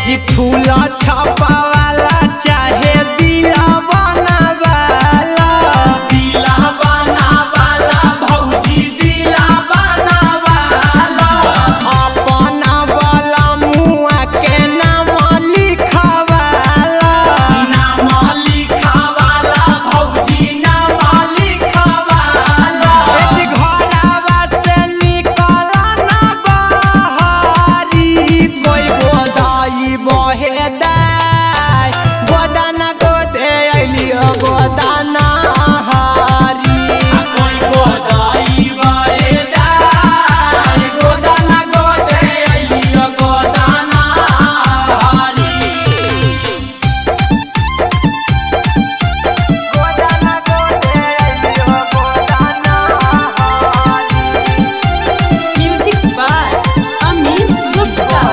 जी फूल छपावाला चाहे दिला बनावाला दिला बनावाला भौजी दिला बनावाला अपना वाला मुआ के नाम लिखवाला नाम लिखावाला भौजी नाम लिखावाला ए जी घरवा से निकल ना बाहरी कोई गोदाई बहे दाई गोदाना गोदे अइलियो गोदाना हारी कोई गोदाई बाए दाई गोदाना गोदे अइलियो गोदाना हारी गोदाना गोदे अइलियो गोदाना हारी Music by Amit Gupta.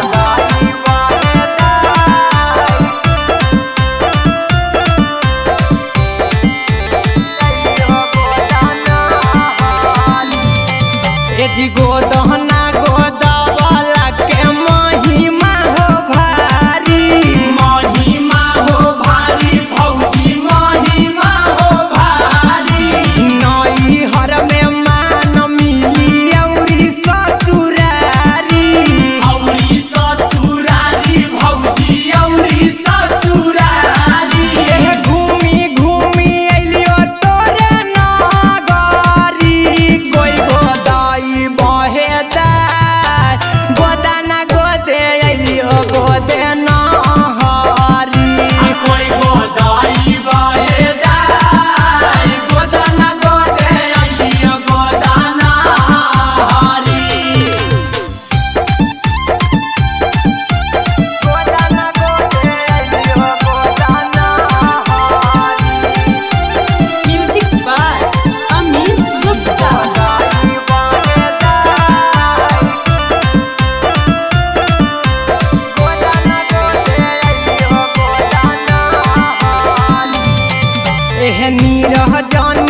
ए जी गोदहना गोदावला के महिमा हो भारी महिमा हो भारी भौजी महिमा हो भारी नई हर में मान मिली औरी ससुरारी औरी ससुरारी भौजी औरी ससुरारी एह घूमी घूमी अइलियो तोरे नगरी कोई गोदाई बहे दाई गोदाना गोदे अइलियो गोदे नहरी कोई गोदाई बाए दाई गोदाना गोदे अइलियो गोदाना हारी गोदाना गोदे अइलियो गोदाना हारी Music by Amit Gupta. एह नीरह जान